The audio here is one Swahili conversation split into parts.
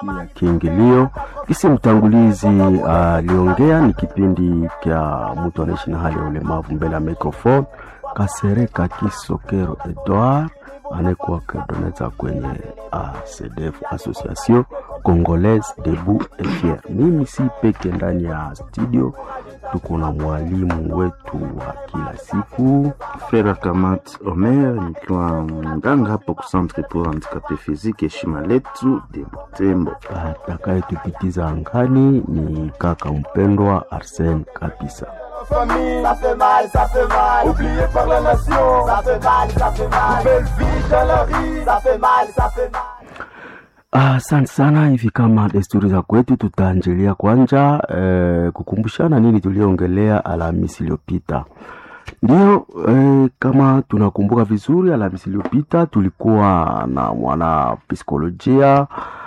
ya kiingilio. Kisi mtangulizi aliongea uh, ni kipindi kya mtu anaishi na hali ya ulemavu mbele ya microphone. Kasereka Kisokero Edouard anayekuwa akidoneza kwenye ACDF, Association Congolaise Debout et Fier. Mimi si peke ndani ya studio, tuko na mwalimu wetu wa kila siku Frère Kamat Omer, nikiwa mganga hapo ku Centre pour Handicapé Physique heshima letu de Butembo. Atakayetupitiza angani ni kaka mpendwa Arsène Kabisa. famille, ça fait mal, ça fait mal. Oublié par la nation, ça fait mal, ça fait mal. Nouvelle vie dans la rue, ça fait mal, ça fait mal. Asante sana. Hivi kama desturi za kwetu, tutaanjilia kwanza eh, kukumbushana nini tuliongelea Alhamisi iliyopita. Ndio eh, kama tunakumbuka vizuri, Alhamisi iliyopita tulikuwa na mwana psikolojia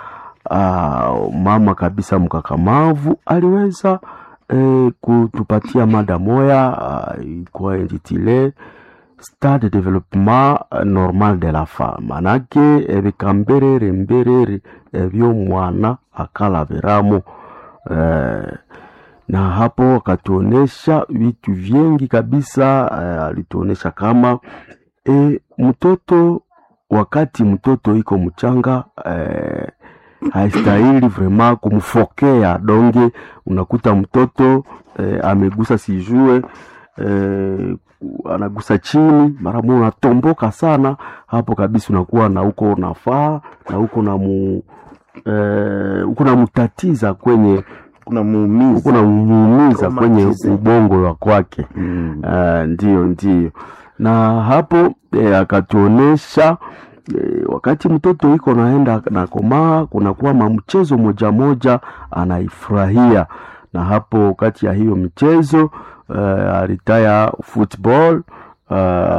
uh, mama kabisa mkakamavu aliweza eh, kutupatia mada moya uh, ilikuwa intitule stade de developement normal de la femme manake ebikamberere mberere ebyo mwana akalaviramo eh, na hapo akatuonesha vitu vingi kabisa eh, alituonesha kama eh, mtoto wakati mtoto iko mchanga eh, haistahili vrema kumfokea donge unakuta mtoto eh, amegusa sijue eh, anagusa chini mara moja unatomboka sana hapo kabisa unakuwa na uko unafaa na uko na mu eh, uko namtatiza kwenye Kuna muumizi uko namuumiza kwenye Traumatize. ubongo wa kwake mm. Uh, ndio ndio na hapo eh, akatuonesha eh, wakati mtoto iko naenda na komaa kunakuwa mamchezo moja moja anaifurahia na hapo kati ya hiyo michezo uh, alitaya football uh,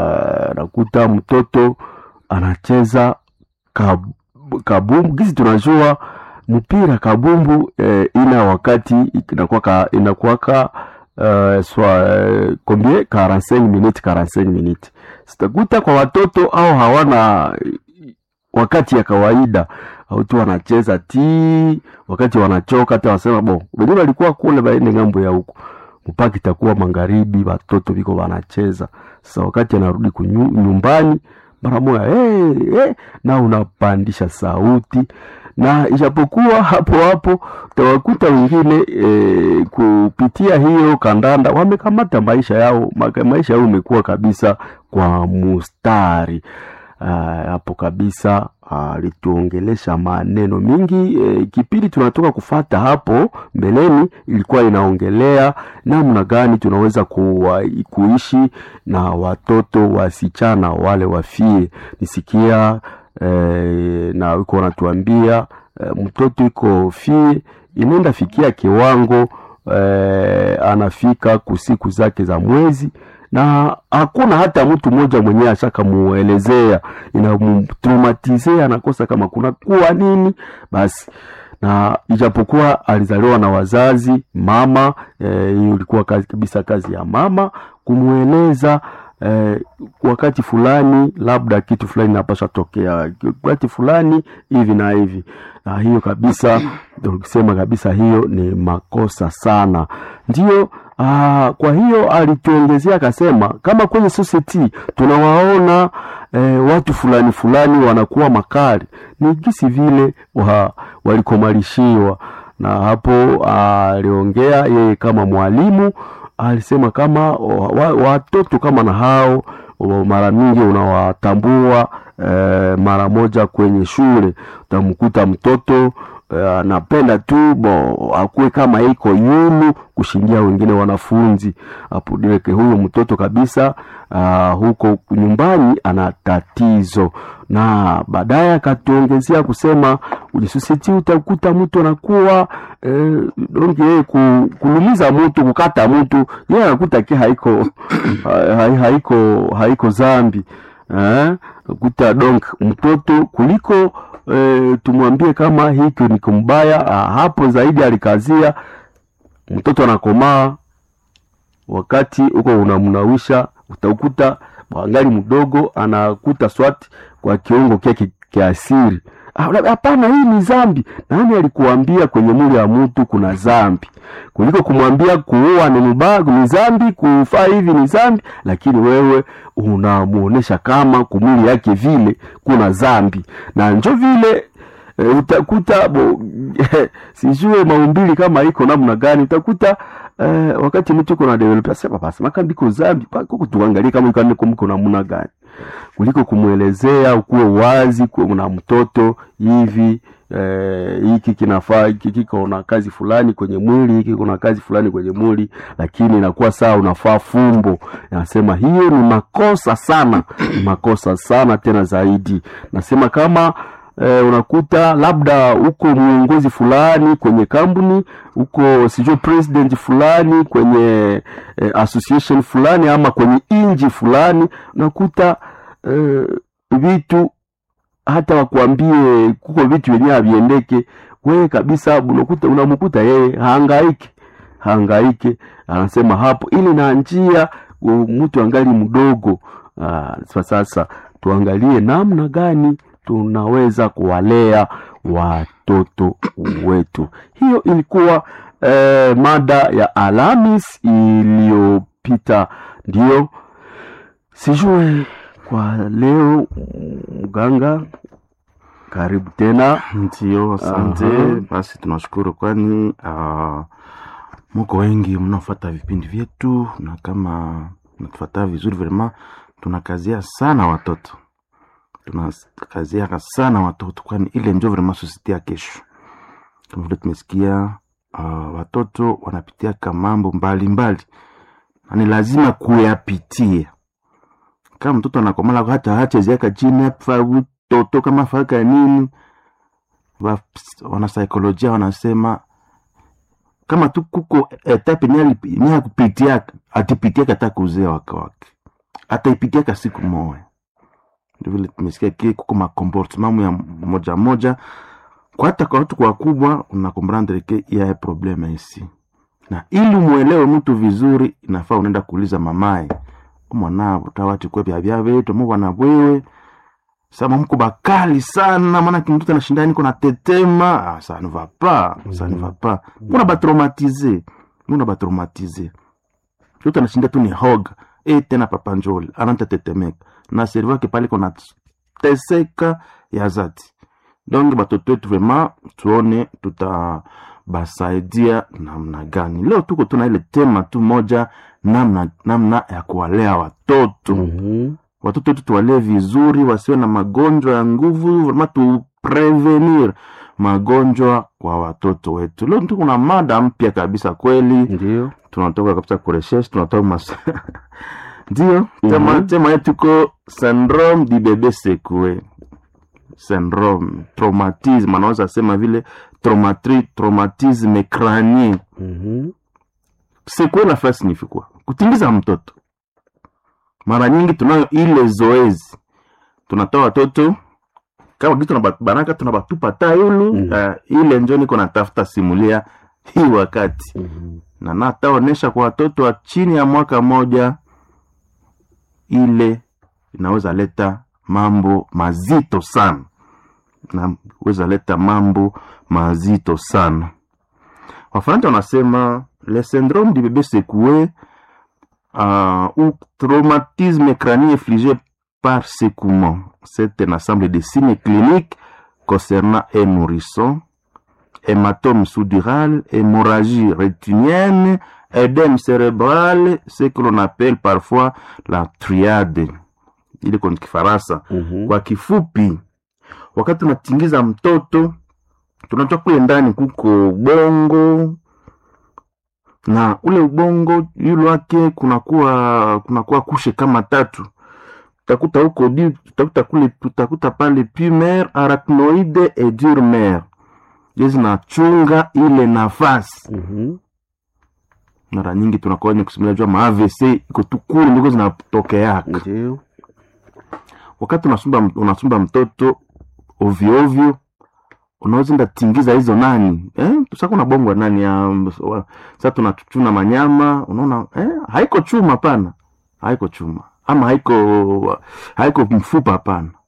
nakuta mtoto anacheza kab, kabumbu gisi tunajua mpira kabumbu eh, ina wakati inakuwaka inakuwaka uh, swa uh, combien 45 minutes 45 minutes sitakuta kwa watoto au hawana wakati ya kawaida au tu wanacheza ti wakati wanachoka hata wasema bo wenyewe walikuwa kule baende ngambo ya huko mpaka itakuwa magharibi watoto viko wanacheza sasa wakati anarudi kunyu- nyumbani mara moja hey, hey, na unapandisha sauti na ijapokuwa hapo hapo utawakuta wengine e, kupitia hiyo kandanda wamekamata maisha yao maka- maisha yao imekuwa kabisa kwa mustari Ah, hapo kabisa alituongelesha maneno mingi e, kipindi tunatoka kufata hapo mbeleni ilikuwa inaongelea namna gani tunaweza kuwa, kuishi na watoto wasichana wale wafie nisikia e, na iko wanatuambia e, mtoto iko fie inaenda fikia kiwango e, anafika kusiku zake za mwezi na hakuna hata mtu mmoja mwenyewe ashaka muelezea inamtraumatize anakosa kama kuna kuwa nini basi na ijapokuwa alizaliwa na wazazi mama eh, hiyo ilikuwa kazi kabisa kazi ya mama kumweleza eh, wakati fulani labda kitu fulani napasha tokea wakati fulani hivi na hivi na hiyo kabisa ndio kusema kabisa hiyo ni makosa sana ndio Aa, kwa hiyo alituongezea akasema kama kwenye society tunawaona eh, watu fulani fulani wanakuwa makali ni gisi vile wa, walikomalishiwa na hapo aliongea yeye kama mwalimu alisema kama wa, watoto kama na hao wa- mara mingi unawatambua eh, mara moja kwenye shule utamkuta mtoto eh, anapenda tu bo akuwe kama iko yulu kushindia wengine wanafunzi hapo direke huyo mtoto kabisa uh, huko nyumbani ana tatizo na baadaye akatuongezea kusema ulisositi utakuta mtu anakuwa eh, donge yeye ku, kulumiza mtu kukata mtu yeye anakuta ke haiko ha, haiko haiko zambi eh, kuta donc mtoto kuliko eh, tumwambie kama hiki ni kumbaya ah, hapo zaidi alikazia mtoto anakomaa wakati huko unamnawisha utakuta wangali mdogo anakuta swati kwa kiungo kyake kiasiri Ah, la- hapana hii ni zambi nani alikuambia kwenye mwili ya mtu kuna zambi kuliko kumwambia kuua ni mubaya ni zambi kufaa hivi ni zambi lakini wewe unamuonesha kama kumwili yake vile kuna zambi na njo vile e, utakuta bo, sijue maumbili kama iko namna gani utakuta eh, wakati mtu kuna develop asema basi makambiko zambi pako tuangalie kama iko niko mko namna gani kuliko kumwelezea ukuwe wazi kuwe na mtoto hivi eh, hiki kinafaa hiki kiko na kazi fulani kwenye mwili hiki kuna kazi fulani kwenye mwili lakini inakuwa saa unafaa fumbo nasema hiyo ni makosa sana ni makosa sana tena zaidi nasema kama eh, unakuta labda uko mwongozi fulani kwenye kampuni uko sijui president fulani kwenye eh, association fulani ama kwenye inji fulani unakuta eh, vitu hata wakuambie kuko vitu vyenyewe haviendeke wewe kabisa unakuta unamkuta yeye haangaike haangaike anasema hapo ili na njia u- mtu angali mdogo Ah, sa- sasa tuangalie namna gani tunaweza kuwalea watoto wetu hiyo ilikuwa eh, mada ya alamis iliyopita ndio sijue kwa leo mganga karibu tena Ndio, asante. Aha. Basi tunashukuru, kwani uh, muko wengi mnaofuata vipindi vyetu, na kama natufuata vizuri, vrema tunakazia sana watoto, tunakazia sana watoto, kwani ile njo vrema sosiete ya kesho. Kama vile tumesikia uh, watoto wanapitiaka mambo mbalimbali na ni lazima kuyapitia. Kama mtoto anakomala hata hacheziaka chini afa toto kama faka nini wa- wanasaikolojia wanasema kama tu kuko etape ni akupitiaka atipitiaka hata kuzea wake wake ataipitiaka siku moja ndio vile tumesikia ki kuko makomportement ya moja moja kwa hata kwa watu kwa wakubwa unakomprendre ke yaye probleme isi na ili umwelewe mtu vizuri inafaa unaenda kuuliza mamaye mwanavo tawati kwe vya vya vetu mubwana bwewe sama mko bakali sana maana kimtoto anashinda niko na tetema ah, ça ne va pas ça ne va pas kuna batraumatize kuna batraumatize mtoto anashinda tu ni hoga e tena papa njoli ananta tetemeka na servo yake pale kona teseka ya zati donc batoto wetu vraiment tuone tutabasaidia namna gani leo tuko tuna ile tema tu moja namna namna ya kuwalea watoto Mhm. watoto wetu tuwalee vizuri wasiwe na magonjwa ya nguvu vrema tuprevenir magonjwa kwa watoto wetu leo tu kuna mada mpya kabisa kweli ndio tunatoka kabisa kureshesh tunatoka mas ndio tema Mhm. tema yetu iko syndrome di bebe sekue syndrome traumatisme anaweza sema vile traumatri, traumatisme crânien Mhm. sekue nafaa signifie quoi kutingiza mtoto mara nyingi tunayo ile zoezi tunatoa watoto kama kitu tunabanaka tunabatupa tayulu Mm. uh, ile njo niko natafuta simulia hii wakati Mhm. na nataonesha kwa watoto wa chini ya mwaka moja ile inaweza leta mambo mazito sana naweza leta mambo mazito sana wafaransa wanasema le syndrome du bébé secoué euh, ou traumatisme crânien infligé par secouement c'est un ensemble de signes cliniques concernant un nourrisson hématome sous-dural, hémorragie rétinienne, édème cérébral, ce que l'on appelle parfois la triade. Ile kwa Kifaransa. Mhm. Kwa kifupi, wakati tunatingiza mtoto, tunatoa kule ndani kuko ubongo na ule ubongo yule wake kunakuwa kunakuwa kushe kama tatu utakuta huko di utakuta kule utakuta pale pumer arachnoide et durmer je zinachunga ile nafasi Mhm. mara nyingi tunakuwa wenye kusimulia jua ma AVC iko tu kule ndiko zinatokeaka ndio wakati unasumba unasumba mtoto ovyo ovyo unaweza enda tingiza hizo nani eh? sasa kuna bongo nani ya wa- sasa tunachuna manyama unaona eh? haiko chuma hapana haiko chuma ama haiko haiko mfupa hapana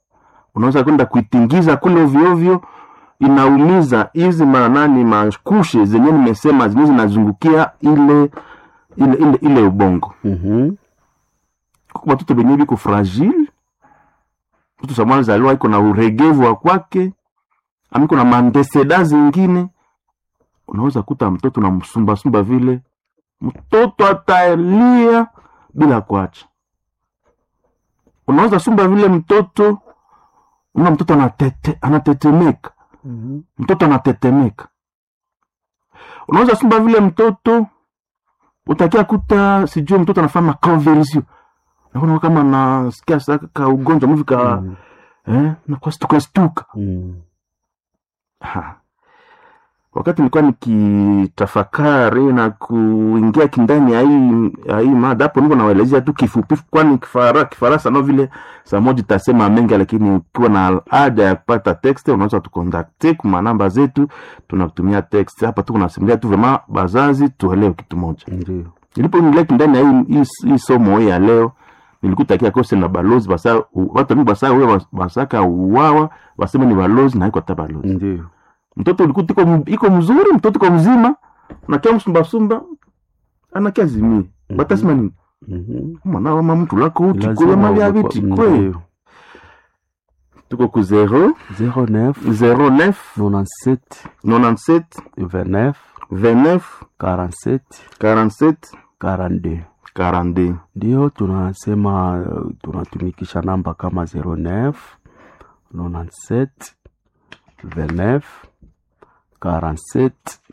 unaweza kwenda kuitingiza kule ovyoovyo inaumiza hizi manani makushe zenye nimesema zenye zinazungukia ile ile ile, ile ubongo Mhm. kuko batoto benye biko fragile mtu samwana zaliwa iko na uregevu wa kwake amiko na mandeseda zingine unaweza kuta mtoto na msumbasumba vile mtoto atalia bila kuacha unaweza sumba vile mtoto una mtoto anatete, anatetemeka Mhm. mtoto anatetemeka unaweza sumba vile mtoto utakia kuta sijui mtoto anafanya conversion naona kama nasikia saka ka ugonjwa mvi ka Mhm. eh, na kwa stuka stuka Mhm. Ha. wakati nilikuwa nikitafakari na kuingia kindani ya hii ya hii mada hapo niko nawaelezea tu kifupi kwani kifara kifaransa no vile saa moja itasema mengi lakini ukiwa na haja ya kupata text unaweza tukontakte kuma namba zetu tunakutumia text hapa tu kunasimulia tu vrema bazazi tuelewe kitu moja Ndio. nilipoingia kindani ya hii, hii, hii somo hii ya leo nilikutakia kose na balozi basa u- watu mingi basa wewe basaka uwawa waseme ni balozi na haiko hata balozi Ndio. mtoto ulikuta iko m- iko mzuri mtoto iko mzima nakia msumbasumba anakia zimie Mhm. batasema nini Mhm. mwana wama mtu lako uti Lazima kule mali ya uwe viti kwa- kwe Ndio. tuko ku 0 09 09 97 97 29 29 47 47 42 42 ndio tunasema uh, tunatumikisha namba kama 09 97 29 47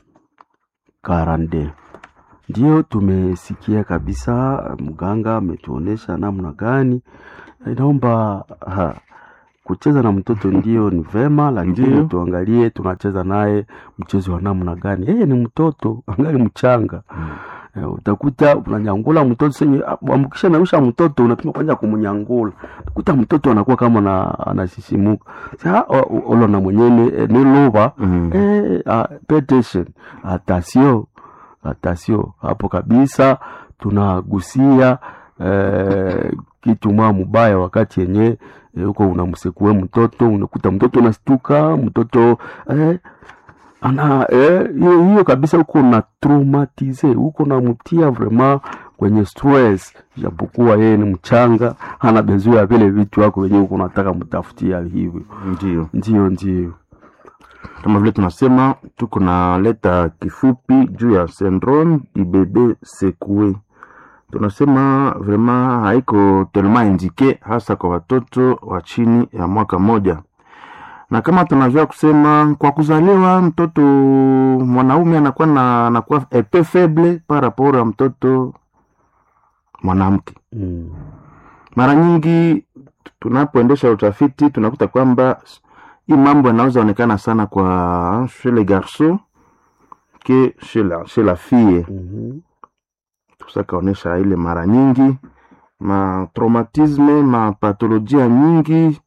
42 ndio tumesikia kabisa mganga ametuonesha namna gani inaomba ha, kucheza na mtoto ndio ni vema lakini Ndio. tuangalie tunacheza naye mchezo wa namna gani yeye ni mtoto angali mchanga Eh, utakuta unanyangula mtoto senye amkisha nausha mtoto unapima kwanza kumnyangula utakuta mtoto anakuwa kama na anasisimuka sa olo na mwenyene eh, ni luba Mhm. eh, ah, pay attention atasio atasio hapo kabisa tunagusia eh, kitu mwa mubaya wakati yenye eh, huko unamsekue mtoto unakuta mtoto unastuka mtoto eh, ana eh, hiyo hiyo kabisa huko na traumatize huko namtia vraiment kwenye stress japokuwa yeye ni mchanga hana bezoea ya vile vitu wako wenyewe huko unataka mtafutia hivyo ndio ndio ndio kama vile tunasema tuko na leta kifupi juu ya syndrome ibebe sekue tunasema vraiment haiko tellement indike hasa kwa watoto wa chini ya mwaka moja na kama tunajua kusema kwa kuzaliwa mtoto mwanaume anakuwa na anakuwa epe faible par rapport ya mtoto mwanamke mm. mara nyingi tunapoendesha utafiti tunakuta kwamba hii mambo yanaweza onekana sana kwa chez les garçons ke chez la, chez la fille mm tusakaonyesha ile mara nyingi ma traumatisme ma patolojia nyingi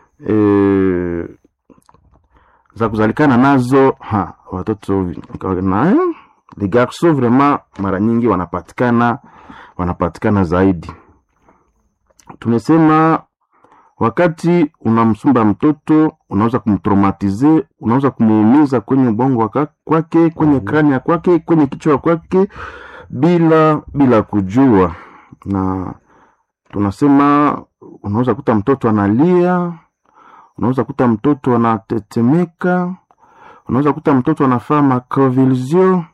e, za kuzalikana nazo ha, watoto na les garçons vraiment mara nyingi wanapatikana wanapatikana zaidi tumesema wakati unamsumba mtoto unaweza kumtraumatize unaweza kumuumiza kwenye ubongo waka- kwake kwenye Mhm. krania kwake kwenye kichwa kwake bila bila kujua na tunasema unaweza kuta mtoto analia unaweza kuta mtoto anatetemeka unaweza kuta mtoto anafaa maconvulsion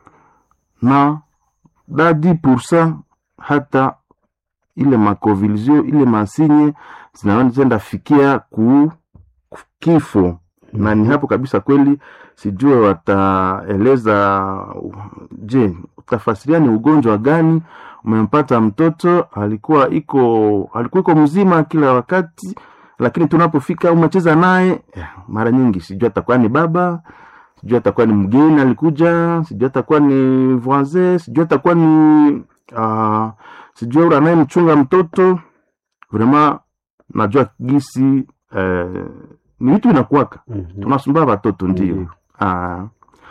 na dadi pursa hata ile maconvulsion ile masinye zinaenda fikia ku ku- kifo na ni hapo kabisa kweli sijue wataeleza uh, je utafasiria ni ugonjwa gani umempata mtoto alikuwa iko alikuwa iko mzima kila wakati lakini tunapofika umecheza naye eh, mara nyingi sijui atakuwa ni baba sijui atakuwa ni mgeni alikuja sijui atakuwa ni voisin sijui atakuwa ni uh, sijui ule anayemchunga mtoto vraiment najua gisi eh, ni vitu vinakuwaka Mhm. tunasumbua watoto ndio Ndio. Ah.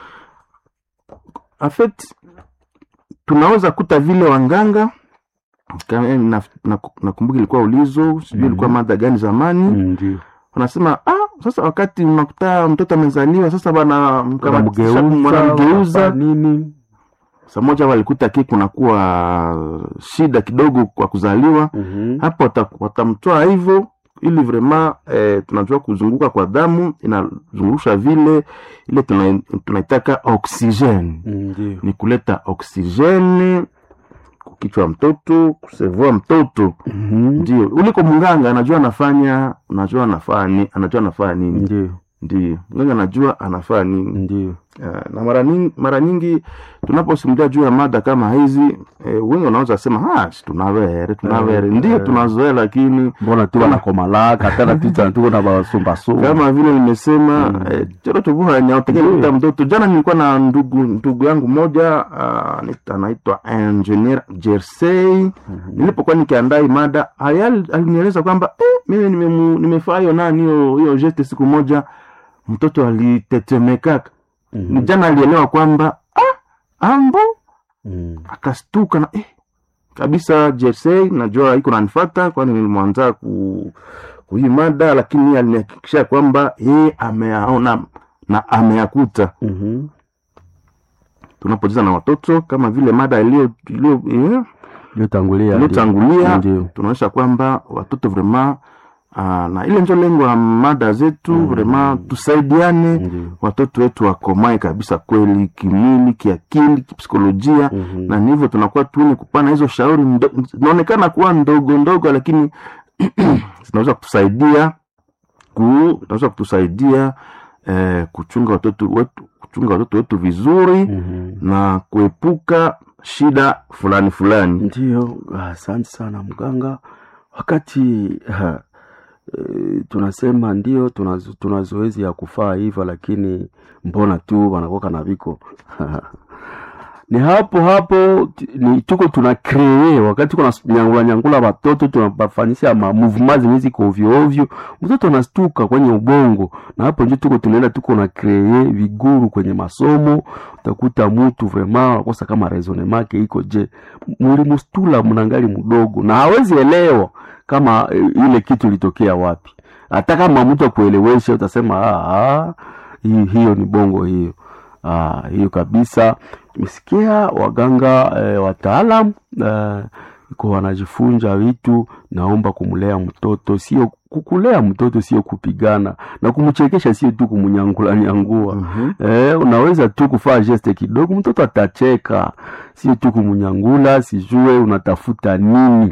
en fait tunaweza kuta vile wanganga kama- eh, na- na- nakumbuka ilikuwa ulizo sijui Mhm. ilikuwa mada gani zamani Mm, ndio wanasema ah, sasa wakati unakuta mtoto amezaliwa sasa bana Wanamgeuza, wanamgeuza wanafanya nini saa moja walikuta ki kunakuwa shida kidogo kwa kuzaliwa Mhm. hapo wata- watamtoa hivyo ili vrema eh, tunajua kuzunguka kwa damu inazungurusha vile ile tuna- tunaitaka oksijeni ndio ni kuleta oksijeni kukichwa mtoto kusevua mtoto Mhm. ndio uliko mganga anajua anafanya unajua anafanya anajua anafanya nini ndio ndio mganga anajua anafanya nini ndio Ah, na mara nyingi, mara nyingi tunaposimulia juu ya mada kama hizi eh, wengi wanaweza sema "Ah, si tunavere tunavere Eh, ndio eh. tunazoea lakini mbona tu wanakomalaka tena tuta tuko na basumbasumba kama vile nimesema Mm. eh, choro tubuhanya utekeleta mtoto jana nilikuwa na ndugu ndugu yangu mmoja ah, anaitwa- anaitwa engineer jersey nilipokuwa nikiandaa hii mada ayal- alinieleza kwamba eh, mimi nimemu- nimefaa hiyo nani hiyo hiyo geste siku moja mtoto alitetemekaka Mhm. jana alielewa kwamba ah, ambo Mhm. akastuka na eh, kabisa jersey najua iko nanifata kwani nilimwanza ku kuhii mada lakini yeye alinihakikishia kwamba yeye ameyaona na ameyakuta Mhm. tunapocheza na watoto kama vile mada iliyo iliyo eh, iliyotangulia iliyotangulia ndio tunaonyesha kwamba watoto vrema uh, na ile ndio lengo ya mada zetu Mm. vrema tusaidiane ndio watoto wetu wakomae kabisa kweli kimwili kiakili kipsikolojia Mhm. na ni hivyo tunakuwa tuni kupana hizo shauri ndo- zinaonekana kuwa ndogo ndogo lakini zinaweza kutusaidia ku zinaweza kutusaidia eh, kuchunga watoto wetu kuchunga watoto wetu vizuri Mhm. na kuepuka shida fulani fulani Ndiyo, asante sana mganga. Wakati ha, e, tunasema ndio tuna, zo- tuna zoezi ya kufaa hivyo, lakini mbona tu wanakoka na viko ni hapo hapo t- ni tuko tuna kree wakati kuna nyangula nyangula watoto tunabafanyisha ma movement zenye ziko ovyo ovyo, mtoto anastuka kwenye ubongo, na hapo ndio tuko tunaenda tuko na kree viguru kwenye masomo. Utakuta mtu vraiment anakosa kama raisonnement yake iko je, mulimustula mnangali mdogo na hawezi elewa kama e, ile kitu ilitokea wapi. Hata kama mtu akuelewesha utasema ah, ah, hi- hiyo ni bongo hiyo. Ah, hiyo kabisa. Tumesikia waganga eh, wataalam eh, iko wanajifunza vitu. Naomba kumlea mtoto sio kukulea mtoto sio kupigana na kumchekesha, sio tu kumnyangula nyangua. Mhm. Eh, unaweza tu kufanya geste kidogo, mtoto atacheka, sio tu kumnyangula, sijue unatafuta nini.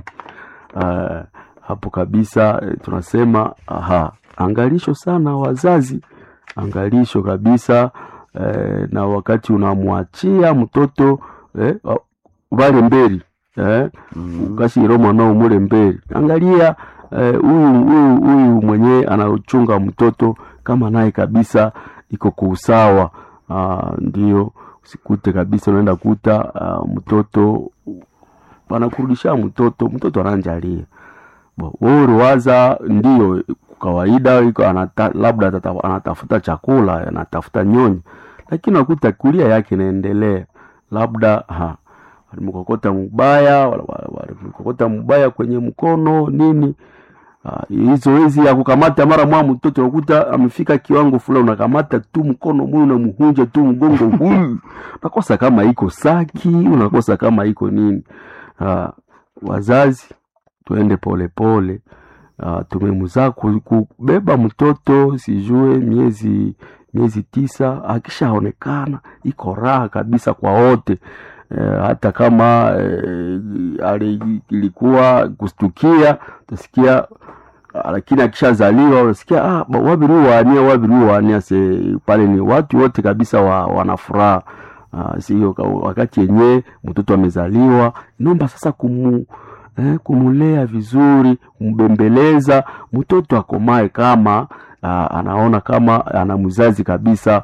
Uh, hapo kabisa eh, tunasema aha, angalisho sana wazazi, angalisho kabisa eh, na wakati unamwachia mtoto eh, wa- vale mberi eh, Mhm. ukashiro mwanao mule mberi, angalia eh, huyu huyu huyu mwenye anachunga mtoto kama naye kabisa iko kuusawa. Ah, ndio usikute kabisa unaenda kuta ah, mtoto panakurudisha mtoto mtoto ananjalia Bo, wewe uliwaza ndio kawaida iko anata, labda atata, anatafuta chakula anatafuta nyonyo, lakini unakuta kulia yake inaendelea, labda ha walimkokota mubaya wala- wala- walimkokota mubaya kwenye mkono nini. Ah, hii zoezi ya kukamata mara mwa mtoto unakuta amefika kiwango fulani, unakamata tu mkono mwe unamuhunja tu mgongo huyu, unakosa kama iko saki, unakosa kama iko nini. Ah, wazazi tuende polepole. Uh, tumemzaa ku- kubeba mtoto sijue miezi miezi tisa, akishaonekana iko raha kabisa kwa wote eh, hata kama eh, ali- ilikuwa kustukia utasikia ah, lakini akishazaliwa unasikia ah, ba- wabiri wania wabiri wania se pale ni watu wote kabisa wa, wana furaha ah, sio ka- wakati yenyewe mtoto amezaliwa nomba sasa kumu eh, kumulea vizuri kumbembeleza mtoto akomae kama ah, anaona kama ana mzazi kabisa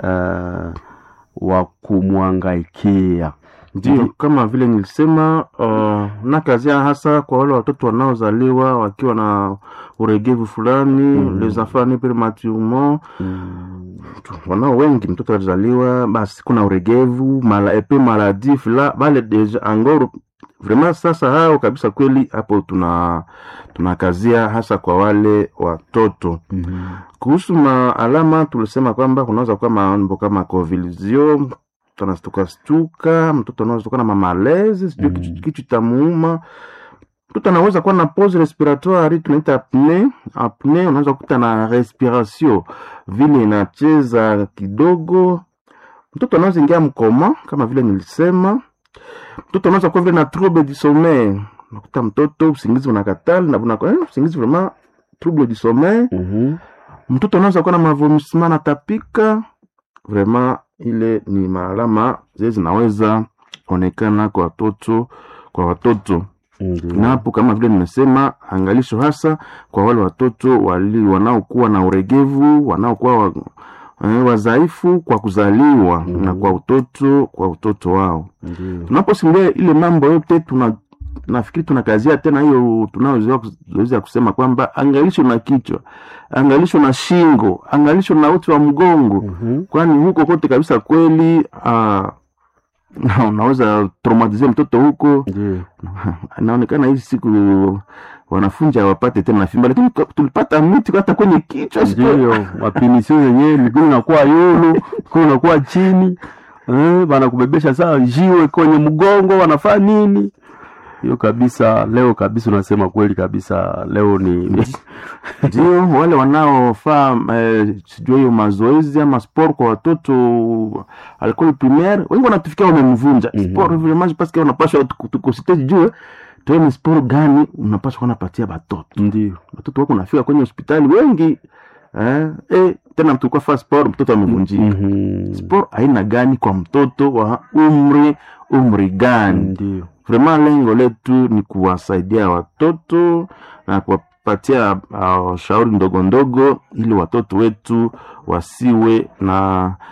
ah, wa kumwangaikia ndio kama vile nilisema uh, nakazia hasa kwa wale watoto wanaozaliwa wakiwa na uregevu fulani Mhm. les enfants nés prématurément mm. wanao wengi mtoto alizaliwa basi kuna uregevu mala epe maladif la bale deja angoro vraiment sasa hao kabisa kweli hapo tuna tunakazia hasa kwa wale watoto Mhm. kuhusu maalama tulisema kwamba kunaweza kuwa mambo kama convulsion mtu anastuka stuka mtoto anaweza kuwa na mamalezi sijui Mm. kichwa kichwa tamuuma mtoto anaweza kuwa na pause respiratoire tunaita apne apne unaweza kukuta na respiration vile inacheza kidogo mtoto anaweza ingia mkoma kama vile nilisema mtoto anaweza kuwa vile na trouble du sommeil unakuta mtoto usingizi unakatali na unakuwa eh, usingizi vraiment trouble du sommeil Mhm. mtoto anaweza kuwa na mavomissement anatapika vraiment ile ni maalama zile zinaweza onekana kwa watoto kwa watoto Ndiyo. na hapo kama vile nimesema angalisho hasa kwa wale watoto wali wanaokuwa na uregevu wanaokuwa wa, eh, wadhaifu kwa kuzaliwa Mhm. na kwa utoto kwa utoto wao Ndiyo. tunaposimulia ile mambo yote tuna nafikiri tunakazia tena hiyo tunaozoezi ya kusema kwamba angalisho na kichwa angalisho na shingo angalisho na uti wa mgongo Mhm. kwani huko kote kabisa kweli uh, unaweza traumatize mtoto huko Ndiyo. inaonekana hizi siku wanafunzi hawapate tena fimba lakini kwa- tulipata miti hata kwenye kichwa sio? Ndiyo, mapinisio zenyewe miguu inakuwa yulu, miguu inakuwa chini, eh, wanakubebesha saa jiwe kwenye mgongo, wanafaa nini? Hiyo kabisa, leo kabisa unasema kweli kabisa, leo ni ndio wale wanaofaa eh, sijui hiyo mazoezi ama sport kwa watoto alcool primaire wengi wanatufikia wamemvunja Mhm. sport vraiment parce que wanapaswa tukosite jue tuwe ni sport gani unapaswa kunapatia batoto ndio watoto wako nafika kwenye hospitali wengi eh, eh, tena mtu kwa faa sport mtoto amevunjika Mhm. sport aina gani kwa mtoto wa umri umri gani ndio vraiment lengo letu ni kuwasaidia watoto na kuwapatia uh, shauri ndogo ndogo ili watoto wetu wasiwe na